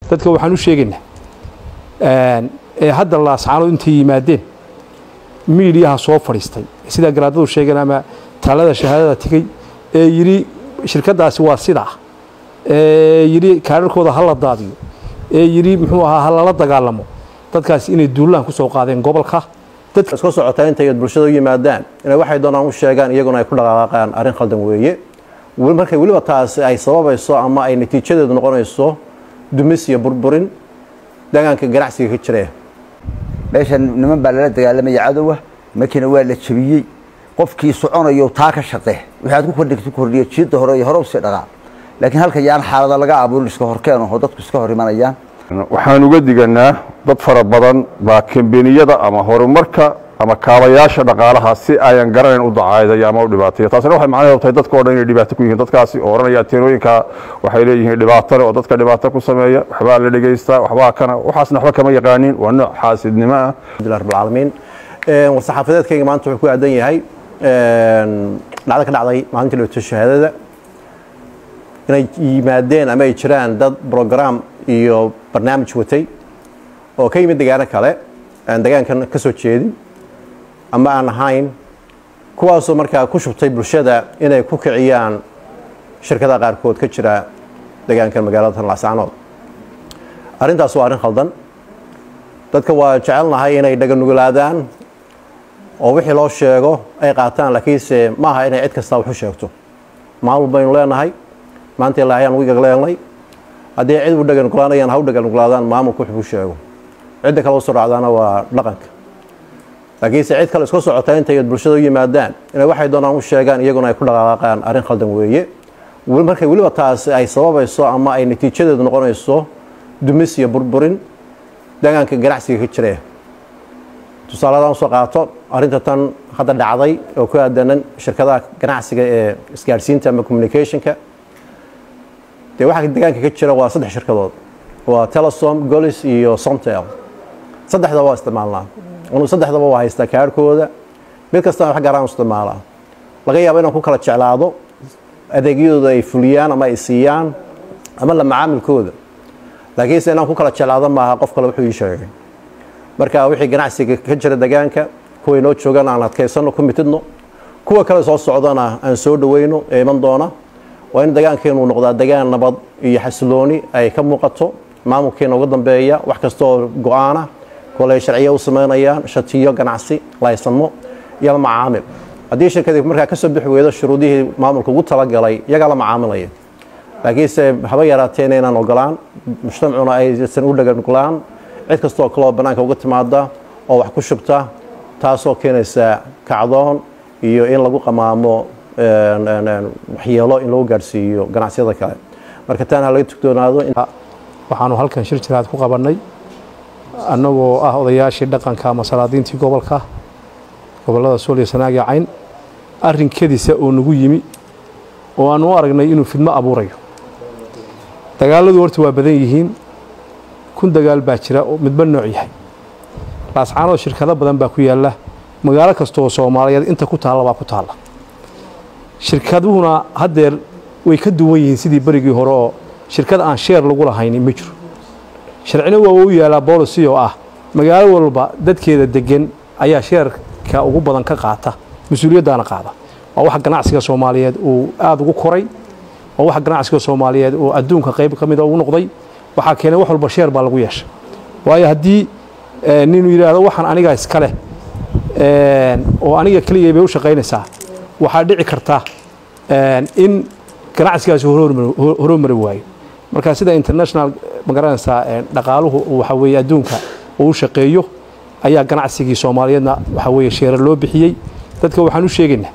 dadka waxaan u sheegaynaa ee hadda laascaanood intay yimaadeen miidiyaha soo fadhiistay sidaa garaadadu sheegeen ama taalada shahaadada tegey ee yidhi shirkaddaasi waa sidaa ee yidhi kaadharkooda ha la daadiyo ee yidhi muxuu ahaa ha lala dagaalamo dadkaasi inay duulaan ku soo qaadeen gobolka iska socotaa intay bulshada u yimaadaan inay waxay doonaan u sheegaan iyaguna ay ku dhaqaaqaan arrin khaldan weeye markay weliba taasi ay sababayso ama ay natiijadeedu noqonayso dumis iyo burburin deegaanka ganacsiga ka jira meeshan niman baa lala dagaalamaya cadowa markiina waa la jebiyey qofkii soconayo taa ka shaqe waxaad ku kordhigta kordhiya jiidda hore iyo hore usii dhaqaa laakiin halka yaan xaalada laga abuurin iska horkeen oo dadku iska hor imanayaan waxaan uga diganaa dad fara badan baa kambeniyada ama horumarka ama kaabayaasha dhaqaalaha si ayan garanayn u dacaydaya ama u dhibaateeyo taasina waxay macnaheedu tahay dadka o dhan inay dhibaato ku yihiin dadkaasi oo odhanaya teenooyinka waxay leeyihiin dhibaatole oo dadka dhibaato ku sameeya waxbaa la dhegaystaa waxbaa kana waxaasna waxba kama yaqaanin waa nooc xaasidnimo ah alhamdulilah rabbil caalamiin war-saxaafadeedkayga maanta wuxuu ku aadan yahay dhacdo ka dhacday maalintii dhibaato shahaadada inay yimaadeen ama ay jiraan dad brogram iyo barnaamij watay oo ka yimid degaano kale aan degaankan ka soo jeedin ama aan ahayn kuwaasoo markaa ku shubtay bulshada inay ku kiciyaan shirkadaha qaarkood ka jira degaankan magaalada laascaanood arrintaas waa arrin khaldan dadka waa jecelnahay inay dhaganugulaadaan oo wixii loo sheego ay qaataan laakiinse maaha inay cid kastaa wax u sheegto maamul baynu leenahay maanta ilaahay aan wiga leenay haddii cid u dhaganugulaanayaan ha u dhaganugulaadaan maamulku wuxuu u sheego cidda kale usoo dhacdaana waa dhaqanka laakiinse cid kale iska socotaa intay bulshada u yimaadaan inay waxay doonaan u sheegaan iyaguna ay ku dhaqaaqaan arrin khaldan weeye markay weliba taasi ay sababayso ama ay natiijadeedu noqonayso dumis iyo burburin deegaanka ganacsiga ka jira tusaaladan usoo qaato arrinta tan hadda dhacday oo ku aadanan shirkadaha ganacsiga ee isgaadhsiinta ama communicationka dee waxaa deegaanka ka jira waa saddex shirkadood waa telesom golis iyo somtel saddexda waa isticmaalnaa anu saddexdaba waa haystaa kaarhkooda mid kastana wax garaan isticmaalaa laga yaabo inaan ku kala jeclaado adeegyadooda ay fuliyaan ama ay siiyaan ama la macaamilkooda laakiinse inaan ku kala jeclaado maaha qof kale wuxuu ii sheegay marka wixii ganacsiga ka jira degaanka kuway noo joogaan aan adkaysano ku mitidno kuwa kale soo socdana aan soo dhaweyno ee iman doona waa in degaankeenu noqdaa degaan nabad iyo xasilooni ay ka muuqato maamulkeena uga dambeeya wax kasta oo go-aana koley sharciya u samaynayaan shatiyo ganacsi laysamo iyo la macaamil haddii shirkadii markaa kasoo bixi weydo shuruudihii maamulka ugu talagalay iyagaa la macaamilaya laakiinse haba yaraateen inaan ogolaan mujtamacuna aysan u dhagangolaan cid kastaoo kaloo bannaanka uga timaada oo wax ku shubta taasoo keenaysa kacdoon iyo in lagu qamaamo waxyeelo in lagu gaadhsiiyo ganacsiyada kale marka taan ha laga tugdoonaado waxaanu halkan shir jiraad ku qabannay annagoo ah odayaashii dhaqanka ama salaadiintii gobolka gobollada sool iyo sanaag iyo cayn arrin kedisa oo nagu yimi oo aanu u aragnay inuu fidmo abuurayo dagaalladu horta waa badan yihiin kun dagaal baa jira oo midba nooc yahay laascaanood shirkado badan baa ku yaalla magaalo kasta oo soomaaliyeed inta ku taalla baa ku taalla shirkaduhuna haddeer way ka duwan yihiin sidii berigii hore oo shirkad aan sheer lagu lahaynin ma jiro sharcina waa u yaalaa boolicy oo ah magaalo walba dadkeeda degan ayaa sheerka ugu badan ka qaata mas-uuliyaddaana qaada waa waxa ganacsiga soomaaliyeed uu aada ugu koray waa waxa ganacsiga soomaaliyeed uu adduunka qayb ka mida ugu noqday waxaa keenay wax walba sheer baa lagu yeesha waayo haddii ninuu yidhaahdo waxaan aniga iska leh oo aniga keligay bay u shaqaynaysaa waxaa dhici karta in ganacsigaasi horomari waayo marka sida international magaranaysaa dhaqaaluhu waxa weeye adduunka uu u shaqeeyo ayaa ganacsigii soomaaliyeedna waxa weeye sheerar loo bixiyey dadka waxaan u sheegaynaa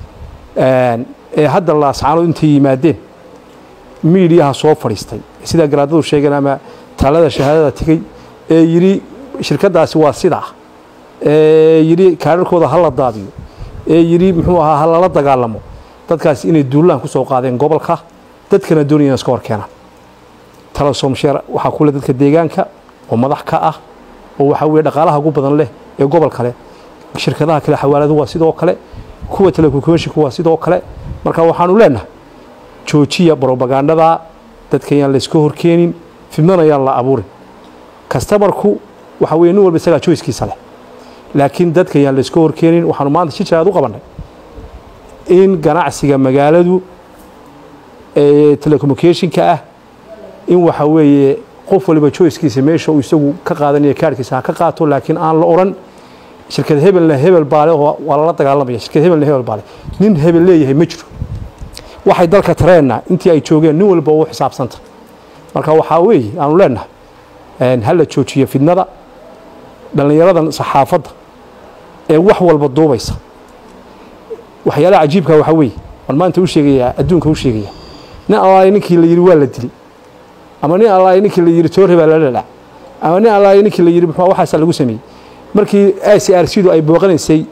ee hadda laascaanood intay yimaadeen miidiyaha soo fadhiistay sidaa garaadadu sheegeen ama taalada shahaadada tegey ee yidhi shirkaddaasi waa sidaa ee yidhi kaadharkooda ha la daadiyo ee yidhi muxuu ahaa ha lala dagaalamo dadkaasi inay duulaan ku soo qaadeen gobolka dadkana doonayaan iska hor keenaan talasom sheer waxaa kule dadka deegaanka oo madax ka ah oo waxaa weye dhaqaalaha ugu badan leh ee gobol kale shirkadaha kale xawaaladu waa sidoo kale kuwa telecommunicationka waa sidoo kale marka waxaanu leenahay joojiya brobagandada dadka yaan layska horkeenin fidnana ayaan la abuurin kastamarku waxa weye nin walba isagaa joyskiisa leh laakiin dadka yaan la iska horkeenin waxaanu maanta si jiraad u qabannay in ganacsiga magaaladu ee telecommunicationka ah in waxa weeye qof waliba joyskiisa meesha uu isagu ka qaadanaya kaarhkiisa ha ka qaato laakiin aan la odhan shirkad hebelna hebel baale oo waa lala dagaalamaya shirkad hebelna hebel baale nin hebel leeyahay ma jiro waxay dalka tareenna intii ay joogeen nin walba u xisaabsanta marka waxaa weeye aanu leenahay ha la joojiyo fidnada dhallinyaradan saxaafadda ee wax walba duubaysa waxyaalaha cajiibka waxaa weeye waan maanta u sheegayaa adduunka u sheegaya nin allaay ninkii la yidhi waa la dilay ama nin allaay ninkii la yidhi toore baa la dhalac ama nin allaay ninkii la yidhi muxuu waxaasaa lagu sameeyey markii c r c du ay booqanaysay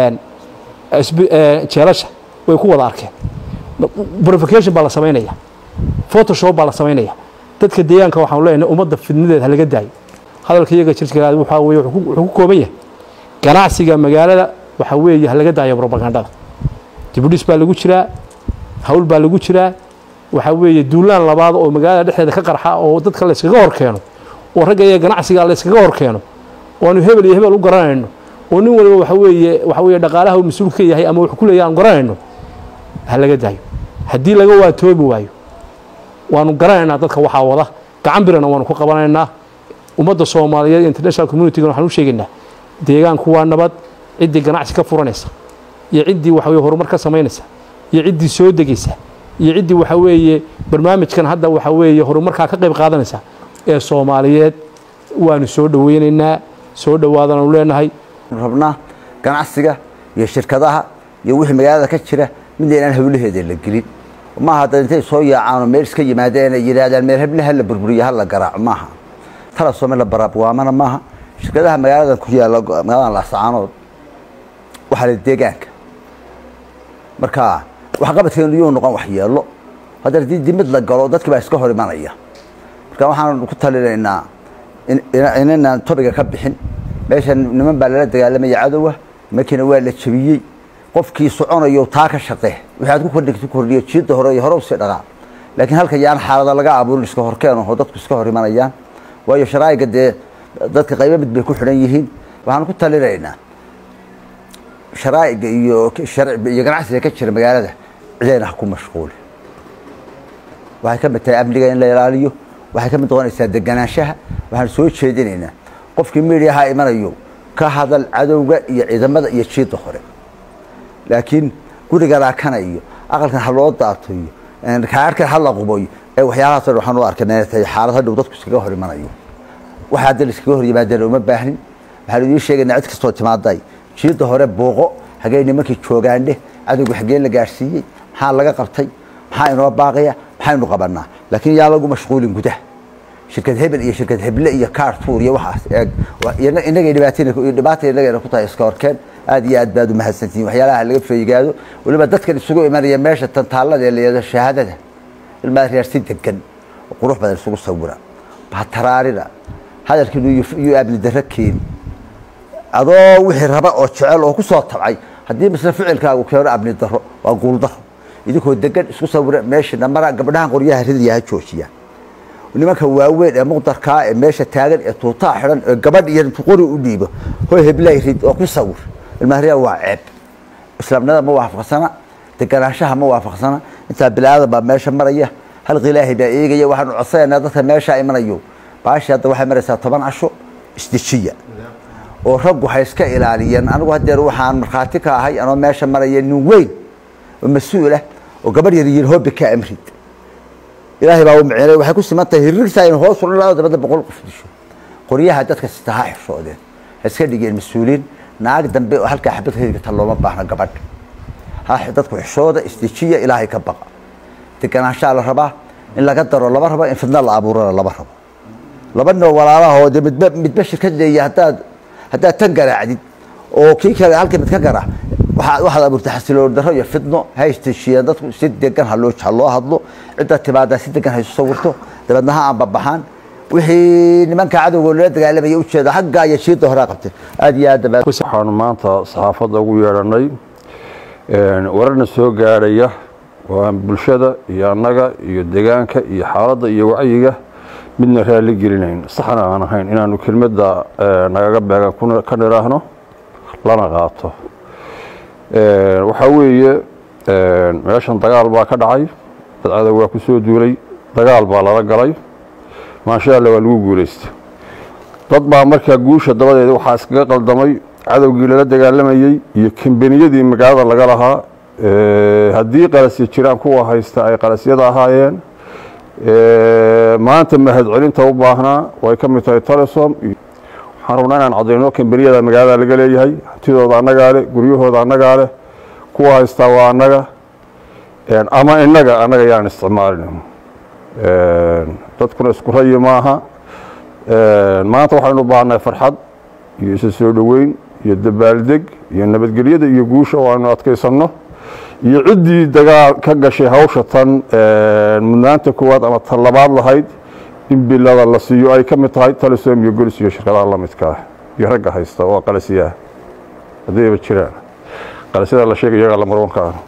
jeelasha way ku wada arkeen provocation baa la samaynaya photoshop baa la samaynaya dadka deegaanka waxaanu leenahay ummadda fidnadeed ha laga daayo hadalka iyaga jirjiraad waxaa weeye wuxuu ku kooban yahay ganacsiga magaalada waxaa weeye ha laga daayo propagandada dibudhis baa lagu jiraa hawl baa lagu jiraa waxaa weeye duulaan labaad oo magaalada dhexdeeda ka qarxa oo dadka la yskaga hor keeno oo ragga iyo ganacsiga la yskaga hor keeno oo aanu hebel iyo hebel u garanayno oo nin waliba waxa weeye waxa weeye dhaqaalaha uu mas-uul ka yahay ama wuxuu ku leeyahay aan garanayno ha laga daayo haddii laga waatoobi waayo waanu garanaynaa dadka waxaa wada gacan birana waanu ku qabanaynaa ummadda soomaaliyeed international communitiga waxaan u sheegaynaa deegaanku waa nabad ciddii ganacsi ka furanaysa iyo ciddii waxa weye horumar ka samaynaysa iyo ciddii soo degaysa iyo ciddii waxa weeye barnaamijkan hadda waxa weeye horumarkaa ka qayb qaadanaysa ee soomaaliyeed waanu soo dhoweynaynaa soo dhowaadanaanu leenahay rabnaa ganacsiga iyo shirkadaha iyo wixii magaalada ka jira midna inaan hawlaheeda la gelin maaha dad intay soo yaacaan oo meel iska yimaadeen ay yidhaahdaan meel hebla ha la burburiyo ha la garaaco maaha tala soome la baraabwaamana maaha shirkadaha magaalada ku yaalla magaaladan laascaanood waxaa la deegaanka marka waxqabadkeenu yuu noqon waxyeelo hadda haddii dimid la galo dadkii baa iska hor imanaya marka waxaan ku talinaynaa inanaan tobiga ka bixin meeshan niman baa lala dagaalamaya cadowa markiina waa la jebiyey qofkii soconayo taa ka shaqee wixii aad ku kordhigto kordhiyo jiidda hore iyo hore usii dhaqaa laakiin halka yaan xaalada laga abuurin iska horkeen oo dadku iska hor imanayaan waayo sharaa'iga dee dadka qaybo mid bay ku xidhan yihiin waxaan ku talinaynaa sharaa'iga iyo iyo ganacsiga ka jira magaalada cidayna ha ku mashquuli waxay ka mid tahay amniga in la ilaaliyo waxay ka mid noqonaysaa deganaanshaha waxaan soo jeedinaynaa qofkii midiyaha imanayo ka hadal cadowga iyo ciidamada iyo jiidda hore laakiin guriga raakana iyo aqalkan ha loo daato iyo kaarkan ha la qubayo ee waxyaalahaas dhan waxaan u arkana inay tahay xaalad hadhow dadku iskaga hor imanayo waxa hadda la iskaga hor yimaadeen uma baahnin waxaan idiin sheegaynaa cid kastoo timaaday jiidda hore buuqo hagee nimankii joogaandhe cadowga xagee la gaadhsiiyey maxaa laga qabtay maxaa inoo baaqaya maxaynu qabanaa laakiin yaa lagu mashquulin gudaha shirkad hebel iyo shirkad heble iyo kaartuur iyo waxaas eeg inagay dhibaata inagayna ku tahay iska horkeen aad iyo aad baad u mahadsantihiin waxyaalaha laga feegaado weliba dadkan isugu imanaya meesha tantaallada ee layado shahaadada ilmaa reer si degan oo qurux badan isugu sawira bataraarina hadalkiinu iyo amni darro keeni adoo wixii raba oo jecel oo ku soo tabcay haddii misle ficilkaagu keeno amni darro waa guuldaro idinkoo degan isku sawira meeshana mara gabdhahan qoryaha ridaya ha joojiya nimanka waaweyn ee muqdarkaa ee meesha taagan ee tuutaa xidhan ee gabadh iyo qori u dhiibo hoy heblay rid oo ku sawir ilmaariya waa ceeb islaamnimada ma waafaqsana deganaanshaha ma waafaqsana intaa bilaadan baa meesha maraya halqa ilaahay baa eegaya waxaanu codsanaynaa dadka meesha imanayo baashi hadda waxay maraysaa toban casho isdejiya oo raggu ha iska ilaaliyeen anigu hadeer waxaan markhaati ka ahay anoo meesha maraya nin weyn oo mas-uul ah oo gabadh yar yir hoobi ka amrid ilaahay baa u micnay waxay ku siman tahay hirrigtaa in hoos ulan laba dabada boqol qof disho qoryaha dadka sita ha xishoodeen ha iska dhigeen mas-uuliin naag dambe oo halkaa xabad hedigata looma baahna gabadh ha dadku xishooda isdejiya ilaahay ka baqa deganaanshaa la rabaa in laga daro lama rabo in fidna la abuurana lama rabo laba noo walaalaha oo de midba midba shirkad leeya haddaad haddaad tan garaacdid oo kii kale halka mid ka garaac waxaad waxaad abuurtay xasiloon darro iyo fidno ha isteshiyeen dadku si degan ha loo ha loo hadlo cidda timaadaa si degan ha isu sawirto dabeedna ha aanbabaxaan wixii nimanka cadowga lala dagaalamaya ujeeda xaggaa iyo jiidda horaa qabtay aad iyo aad dabaad waxaanu maanta saxaafadda ugu yeedhanay wararna soo gaadhaya waa bulshada iyo annaga iyo degaanka iyo xaaladda iyo wacyiga midna raalli gelinayn saxna aan ahayn inaanu kelmadda nagaga beegan ka nidhaahno lana qaato waxaa weeye meeshan dagaal baa ka dhacay dad cadow waa ku soo duulay dagaal baa lala galay maasha alla waa lagu guulaystay dad baa markaa guusha dabadeeda waxaa iskaga qaldamay cadowgii lala dagaalamayey iyo kambaniyadii magaalada laga lahaa haddii qalasya jiraan kuwa haysta ay qalasyada ahaayeen maanta mahadcelinta u baahnaa way ka mid tahay telesom waxaan rabnaa inaan caddayno kambaniyada magaalada laga leeyahay hantidooda annagaa leh guryahooda annagaa leh kuwa haystaa waa annaga ama innaga annaga yaan isticmaalin dadkuna isku rayi maaha maanta waxaynu baahnay farxad iyo isa soo dhoweyn iyo dabaaldeg iyo nabadgelyada iyo guusha oo aynu adkaysanno iyo ciddii dagaal ka gashay hawsha tan mudnaanta koowaad ama tan labaad lahayd in bilada la siiyo ay ka mid tahay talisom iyo golis iyo shirkadaha la midka ah iyo ragga haysta oo qalasiyaah haddayba jiraan qalasyada la sheegay iyagaa lamarwanka ah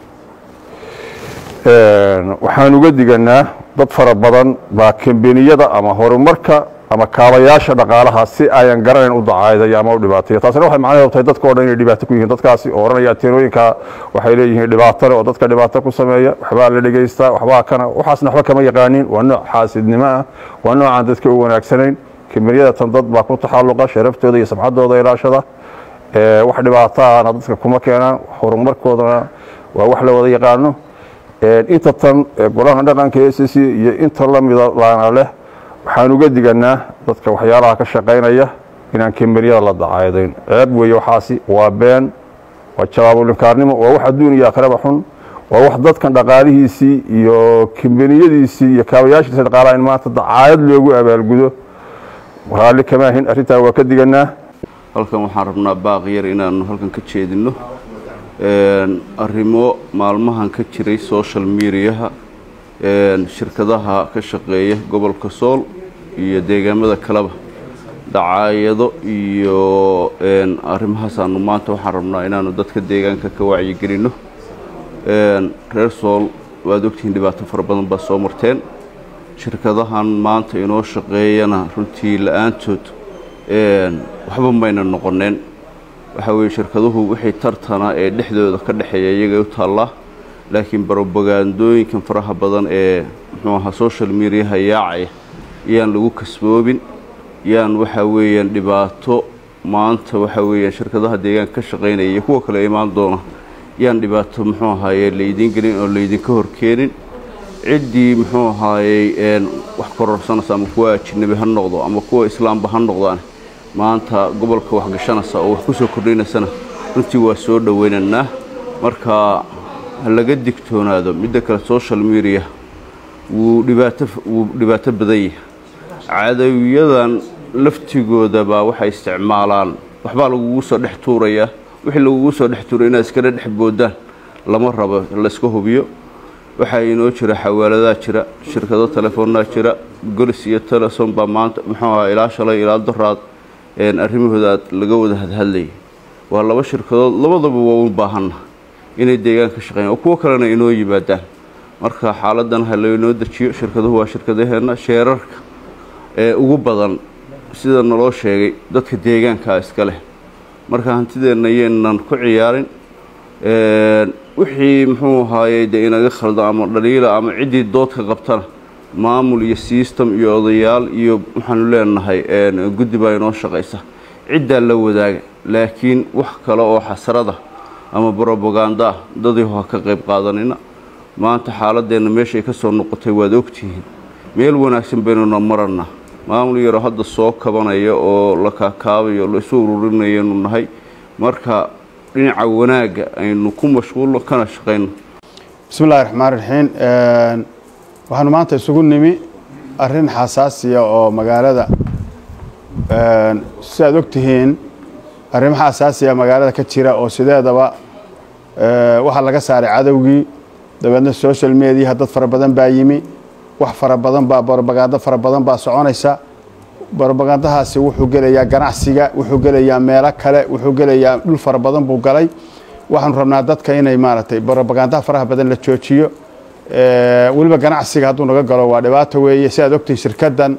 waxaan uga diganaa dad fara badan baa kambaniyada ama horumarka ama kaabayaasha dhaqaalaha si ayan garanayn u dacaydaya ama u dhibaataya taasina waxay macnaheedu tahay dadka o dhan inay dhibaato ku yihiin dadkaasi oo odhanaya teenooyinka waxay leeyihiin dhibaato leh oo dadka dhibaato ku sameeya waxbaa la dhegaystaa waxbaa kana waxaasna waxba kama yaqaanin waa nooc xaasidnimo ah waa noocaan dadka u wanaagsanayn kambaniyada tan dad baa ku taxalluqa sharaftooda iyo samxadooda ilaashada wax dhibaato ahna dadka kuma keenaan horumarkoodana waa wax la wada yaqaano inta tan golaha dhaqanka e c c iyo inta lamida laana leh waxaan uga diganaa dadka waxyaalaha ka shaqaynaya inaan kambaniyada la dacaydayn ceeb weeye waxaasi waa been waa jawaabulinkaarnimo waa wax adduun iyo akhraba xun waa wax dadkan dhaqaalihiisii iyo kambaniyadiisii iyo kaabayaashiisa dhaqaalaha in maanta dacaayad loogu abaalgudo raalli kama ahin arrintaa waa ka diganaa halkan waxaan rabnaa baaq yar inaanu halkan ka jeedinno arrimo maalmahan ka jiray social mediaha shirkadaha ka shaqeeya gobolka sool iyo deegaamada kaleba dacaayado iyo arrimahaasaanu maanta waxaan rabnaa inaanu dadka deegaanka ka wacyigelinno reer sool waad ogtihiin dhibaato fara badan baa soo marteen shirkadahan maanta inoo shaqeeyana runtii la-aantood waxba mayna noqoneen waxaa weeye shirkaduhu wixii tartana ee dhexdooda ka dhexeeya iyagay u taallaa laakiin barobagandooyinkan faraha badan ee muxuu ahaa social mediaha yaacaya yaan lagu kasboobin yaan waxaa weeyaan dhibaato maanta waxaa weeyaan shirkadaha deegaanka ka shaqaynaya iyo kuwa kale imaan doona yaan dhibaato muxuu ahaaye laydiin gelin oo laydinka horkeenin ciddii muxuu ahaayey wax kororsanaysa ama kuwa ajinabi ha noqdo ama kuwa islaamba ha noqdaan maanta gobolka waxgashanaysa oo wax ku soo kordhinaysana runtii waa soo dhoweynaynaa marka ha laga digtoonaado midda kale social media wuu dhibaato wuu dhibaato badan yahay cadawiyadan laftigooda baa waxay isticmaalaan waxbaa lagugu soo dhex tuurayaa wixii lagugu soo dhex tuuray inaad iskala dhex boodaan lama rabo layska hubiyo waxaa inoo jira xawaaladaha jira shirkado telefoonaa jira golis iyo teleson baa maanta muxuu ahaa ilaa shalay ilaa daraad arrimahooda aad laga wada hadhadlayay waa laba shirkadood labadaba waa u baahanna inay deegaanka shaqeeyaan oo kuwo kalena inoo yimaadaan marka xaaladan ha laynoo dejiyo shirkaduhu waa shirkadaheenna sheerarka ee ugu badan sida naloo sheegay dadka deegaankaa iska leh marka hantideenna yaynan ku ciyaarin wixii muxuu ahaayey dee inaga khaldo ama dhaliila ama ciddii doodka qabtana maamul iyo system iyo odayaal iyo waxaanu leenahay guddi baa inoo shaqaysa ciddaa la wadaaga laakiin wax kale oo xasrada ama brobaganda ah dadii ha ka qayb qaadanina maanta xaaladeenna meeshay ka soo noqotay waad ogtihiin meel wanaagsan baynuna marannaa maamul yaroo hadda soo kabanaya oo la kaakaabayo la isu ururinayanu nahay marka dhinaca wanaagga aynu ku mashquulno kana shaqayno bismi illahi raxmaan raxiim waxaanu maanta isugu nimi arrin xasaasiya oo magaalada si aad og tihiin arrimaha xasaasiya magaalada ka jira oo sideedaba waxaa laga saaray cadowgii dabeedna social mediaha dad fara badan baa yimi wax fara badan baa brobagando fara badan baa soconaysa brobagandahaasi wuxuu gelayaa ganacsiga wuxuu gelayaa meelo kale wuxuu gelayaa dhul fara badan buu galay waxaanu rabnaa dadka inay maaragtay brobagandaha faraha badan la joojiyo weliba ganacsiga hadduu naga galo waa dhibaato weeye si aad ogtihiin shirkaddan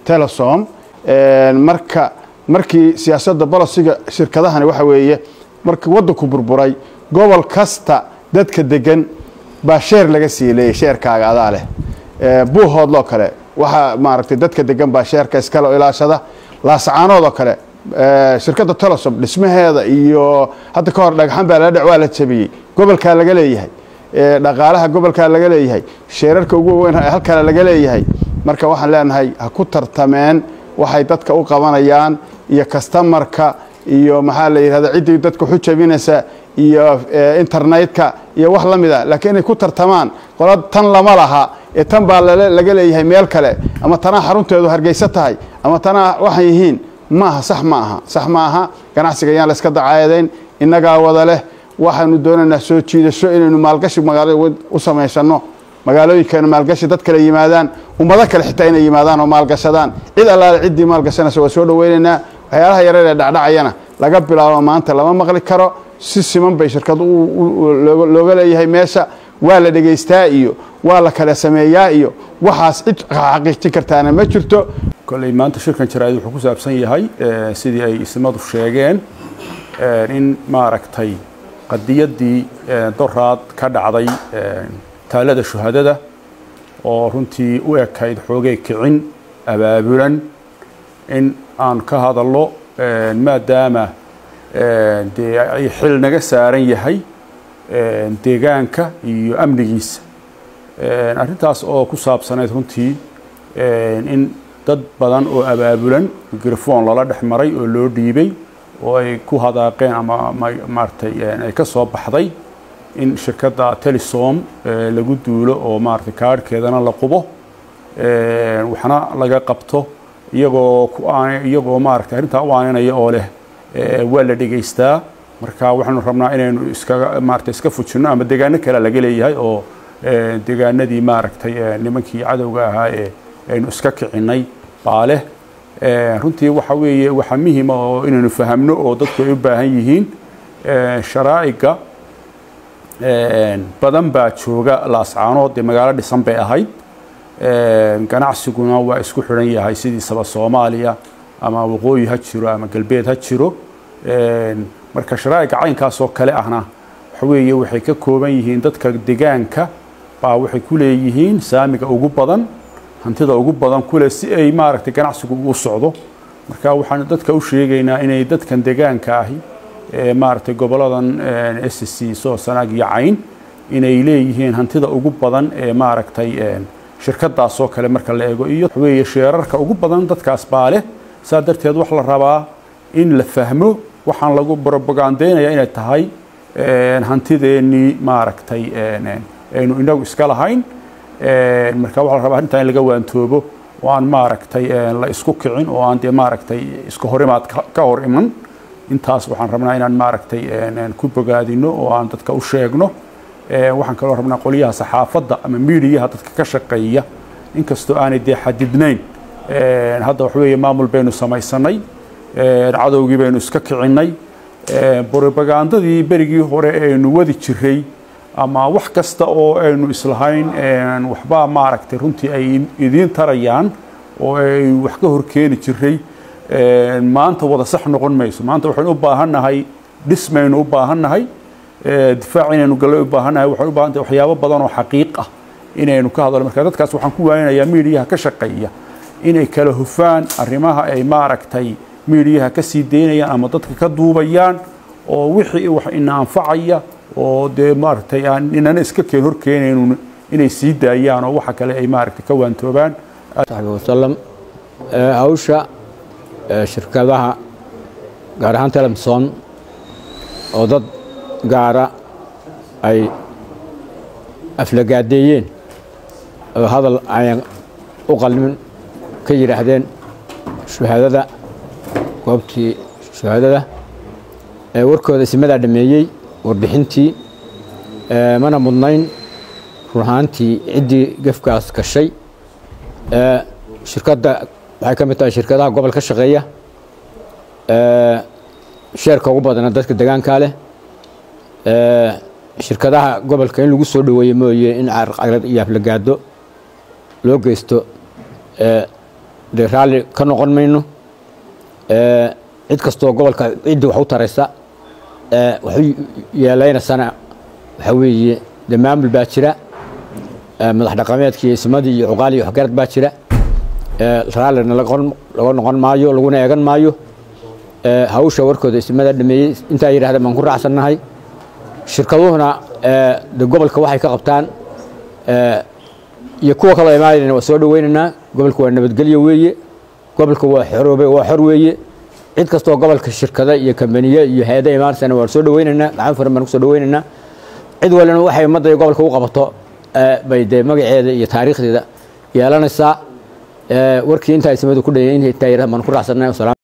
telesom marka markii siyaasadda bolosiga shirkadahani waxa weeye markii waddanku burburay gobol kasta dadka degan baa sheer laga sii leeyay sheerkaaga adaa leh buuhoodloo kale waxaa maaragtay dadka degan baa sheerka iskale ilaashada laascaanoodoo kale shirkadda telesom dhismaheeda iyo hadda ka hor dhagxan baa lala dhec waa la jabiyey gobolkaa laga leeyahay dhaqaalaha gobolkaa laga leeyahay sheerarka ugu weyn halkale laga leeyahay marka waxaan leenahay ha ku tartameen waxay dadka u qabanayaan iyo kastamarka iyo maxaa la yidhahda ciddii dadka waxu jabinaysa iyo internetka iyo wax la mid a laakiin inay ku tartamaan qola tan lama laha ee tan baa laga leeyahay meel kale ama tanaa xarunteedu hargeysa tahay ama tanaa waxay yihiin ma aha sax ma aha sax ma aha ganacsiga yaan la iska dacaadayn innagaa wada leh waxaanu doonaynaa soo jiidasho inaynu maalgashi magaalo u samaysano magaalooyinkeena maalgashi dad kale yimaadaan ummado kale xitaa inay yimaadaan oo maalgashadaan cid allaale ciddii maalgashanaysa waa soo dhoweynaynaa waxyaalaha yareer ee dhacdhacayana laga bilaabo maanta lama maqli karo si siman bay shirkad looga leeyahay meesha waa la dhegaystaa iyo waa la kala sameeyaa iyo waxaas cid xaqiijin kartaana ma jirto kolley maanta shirkan jaraa'id wuxuu ku saabsan yahay sidii ay ismadu sheegeen in maaragtay qadiyaddii doraad ka dhacday taalada shuhadada oo runtii u ekayd xoogay kicin abaabulan in aan ka hadallo maadaama dee ay xil naga saaran yahay deegaanka iyo amnigiisa arrintaas oo ku saabsanayd runtii in dad badan oo abaabulan mikrofon lala dhex maray oo loo dhiibay oo ay ku hadaaqeen ama maaratay ay ka soo baxday in shirkadda telesom lagu duulo oo maaratay kaarhkeedana la qubo waxna laga qabto iyagoo iyagoo maaratay arrintaa u aaninaya oo leh waa la dhegaystaa marka waxaanu rabnaa inaynu iskaga maarata iska fujinno ama degaano kale laga leeyahay oo degaanadii maaragtay nimankii cadowga ahaa ee aynu iska kicinay baa leh runtii waxa weeye waxaa muhima oo inaynu fahamno oo dadku ay u baahan yihiin sharaa'iga badan baa jooga laascaanood dee magaalo dhisan bay ahayd ganacsiguna waa isku xidhan yahay sidiisaba soomaaliya ama waqooyi ha jiro ama galbeed ha jiro marka sharaa'iga caynkaas oo kale ahna waxa weeye waxay ka kooban yihiin dadka degaanka baa waxay ku leeyihiin saamiga ugu badan hantida ugu badan kule si ay maaragtay ganacsigu u socdo marka waxaan dadka u sheegaynaa inay dadkan degaanka ahi maaragtay goboladan s c soo sanaag iyo cayn inay leeyihiin hantida ugu badan ee maaragtay shirkadaas oo kale marka la eego iyo weeye sheerarka ugu badan dadkaas baa leh saa darteed wax la rabaa in la fahmo waxaan lagu brobagandaynaya inay tahay hantideennii maaragtay aynu inagu iska lahayn marka waxaa la rabaa arrintaa in laga waantoobo oo aan maaragtay la isku kicin oo aan dee maaragtay iska horimaad ka hor iman intaas waxaan rabnaa inaan maaragtay ku bogaadino oo aan dadka u sheegno waxaan kaloo rabnaa qolyaha saxaafadda ama miidiyaha dadka ka shaqeeya inkastoo aanay dee xadidnayn hadda wax weeye maamul baynu samaysanay cadowgii baynu iska kicinay brobagandadii berigii hore aynu wadi jiray ama wax kasta oo aynu islahayn waxbaa maaragtay runtii ay idiin tarayaan oo ay wax ka horkeeni jiray maanta wada sax noqon mayso maanta waxaynu u baahannahay dhismaynu u baahannahay difaac inaynu gallo u baahannahay waxaynu u baahantahay waxyaabo badan oo xaqiiq ah inaynu ka hadalno marka dadkaas waxaan ku waaninayaa miidiyaha ka shaqeeya inay kala hufaan arrimaha ay maaragtay miidiyaha ka sii daynayaan ama dadka ka duubayaan oo wixii wax ina anfacaya oo dee maaragtay aan inana iska keen horkeenaynu inay sii daayaan oo waxa kale ay maaragtay ka waantoobaan saxbi wasalam hawsha shirkadaha gaar ahaan telemson oo dad gaara ay aflagaadeeyeen oo hadal ayan u qalmin ka yidhaahdeen shuhaadada goobtii shuhaadada warkooda isimadaa dhameeyey warbixintii mana mudnayn run ahaantii ciddii gefkaas gashay shirkadda waxay ka mid tahay shirkadaha gobol ka shaqeeya sheerka ugu badana dadka degaankaa leh shirkadaha gobolka in lagu soo dhoweeye mooye in carqalad iyo aflagaado loo geysto dee raalli ka noqon mayno Eh, cid kastoo gobolka ciddii wax u taraysa eh, wax u yeeleynaysana waxaa weeye dee maamul baa jira eh, madax dhaqameedkii iyo ismadii iyo cuqaal iyo waxgarad baa jira Eh, raallina laga qon- laga noqon maayo laguna eegan maayo Eh, hawsha warkooda ismada dhameeyey intaa yidhahdeen baan ku raacsannahay shirkaduhuna eh, de gobolka waxay ka qabtaan eh, iyo kuwa kaloo imaanayna waa soo dhaweynaynaa gobolka waa nabadgelyo weeye gobolka waa xoroobe waa xor weeye cid kastoo gobolka shirkada iyo kambaniye iyo hay-ada imaanaysana waan soo dhaweynaynaa gacan furan baan kusoo dhaweynaynaa cid walina waxay ummadda iyo gobolka u qabato eh, bay dee magaceeda iyo taariikhdeeda yeelanaysaa Eh, warkii intaa ismadu ku dhayay intaa yidhahda baan ku raacsannahay